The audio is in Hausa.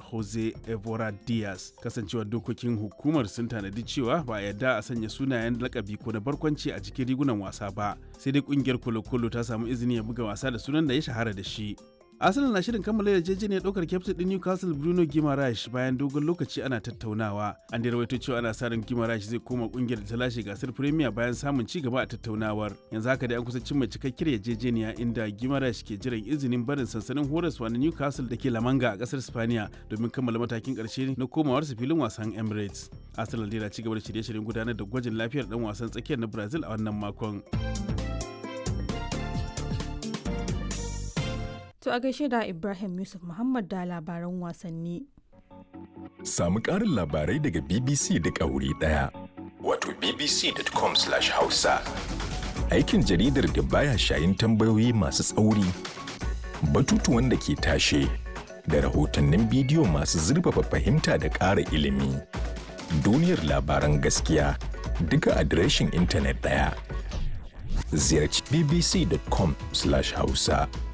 jose evora diaz kasancewar dokokin hukumar sun tanadi cewa ba a yarda a sanya sunayen lakabi ko na barkwanci a cikin rigunan wasa ba sai dai kungiyar kolo-kolo ta samu izini ya buga wasa da sunan da ya shahara da shi Arsenal na shirin kammala yarjejeniyar ɗaukar kyaftin ɗin Newcastle Bruno Guimaraes bayan dogon lokaci ana tattaunawa. An da rawaito cewa ana sa ran Guimaraes zai koma ƙungiyar da ta lashe gasar Premier bayan samun ci gaba a tattaunawar. Yanzu haka dai an kusa cimma cikakkiyar yarjejeniya inda Guimaraes ke jiran izinin barin sansanin horaswa na Newcastle da ke Lamanga a ƙasar Spaniya domin kammala matakin ƙarshe na komawarsa filin wasan Emirates. Arsenal dai na ci gaba da shirye-shiryen gudanar da gwajin lafiyar ɗan wasan tsakiyar na Brazil a wannan makon. To a gaishe da Ibrahim Yusuf Muhammad da labaran wasanni. Samu ƙarin labarai daga BBC da wuri ɗaya. Wato bbc.com/hausa. Aikin jaridar da baya shayin tambayoyi masu tsauri, batutuwan da ke tashe, da rahotannin bidiyo masu zurfafa fahimta da ƙara ilimi. Duniyar labaran gaskiya duka adireshin intanet ɗaya. Ziyarci bbc.com/hausa.